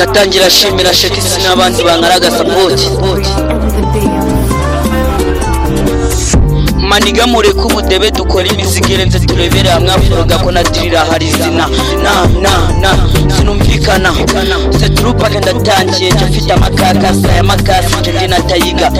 atangira ashimira shekisi n'abandi bangaragaza bote maniga mureke ubudebe dukora imizigo irenze turebere hamwe aforoga ko nadirira harizina na na na sinumvikana seturupake ndatangiye cyo mfite amakakasa ya makasi cyo ndi natayiga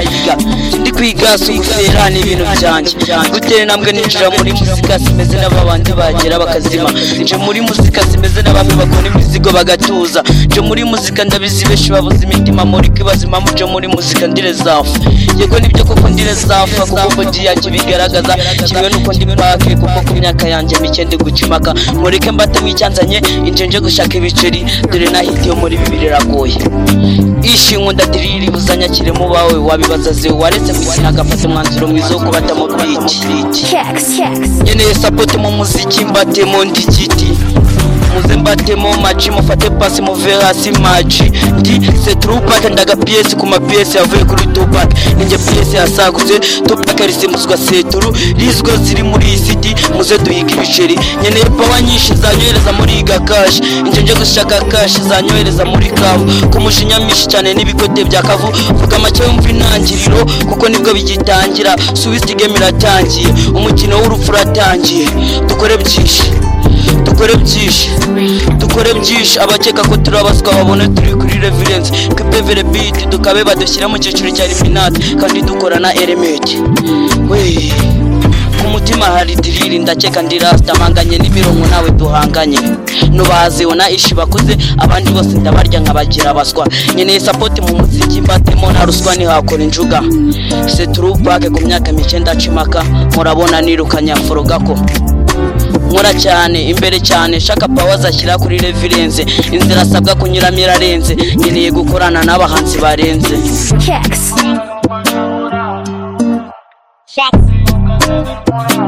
ndi kwigasa ubufera n'ibintu byanjye gutera intambwe ninjira muri muzika simeze n'ababandi bagera bakazima nje muri muzika simeze n'abami bakora imizigo bagatuza nje muri muzika ndabizi benshi babuze imitima muri kibazo impamvu nje muri muzika ndi rezafu yego nibyo koko ndi rezafu kuko bodi yanjye bigaragaza kimwe nuko ndi pake kuko ku myaka yanjye mike ndi gukimaka mureke mbatemo icyanzanye inje nje gushaka ibiceri dore nahitiyo muri bibiri iragoye ishi nkunda diriri buzanyakiremo bawe wabibaza zewe waretse gukina agafata umwanzuro mwiza wo kubatamo biti nkeneye sapoti mu muziki mbatemo ndi kiti muze mbatemo maci mufate pasi muve hasi maci ndi se trupake ndaga piyesi ku mapiyesi yavuye kuri tupake ninjye piyesi yasagutse tupake risimbuzwa seturu rizwe ziri muri iyi siti muze duhiga ibiceri nkeneye pawa nyinshi zanyohereza muri iyi gakashi injye nje gushaka kashi zanyohereza muri kabu ku mushinya myinshi cyane n'ibikote bya kavu vuga make wumva intangiriro kuko nibwo bigitangira suwisiti game iratangiye umukino w'urupfu uratangiye dukore byinshi dukore byinshi dukore byinshi abakeka ko turabaswa babone turi kuri revirensi twipevere biti dukabe badushyira mu cyiciro cya eliminati kandi dukorana elementi wee ku mutima hari diriri ndakeka ndi rasita mpanganye n'imirongo nawe duhanganye nubaze na ishi bakuze abandi bose ndabarya nkabagira baswa nkeneye sapoti mu muziki mbatemo na ruswa ntihakora injuga seturupake ku myaka mike ndacimaka murabona nirukanye forogako nkora cyane imbere cyane shaka pawa zashyira kuri revirense inzira asabwa kunyuramo irarenze nkeneye gukorana n'abahanzi barenze Checks. Checks.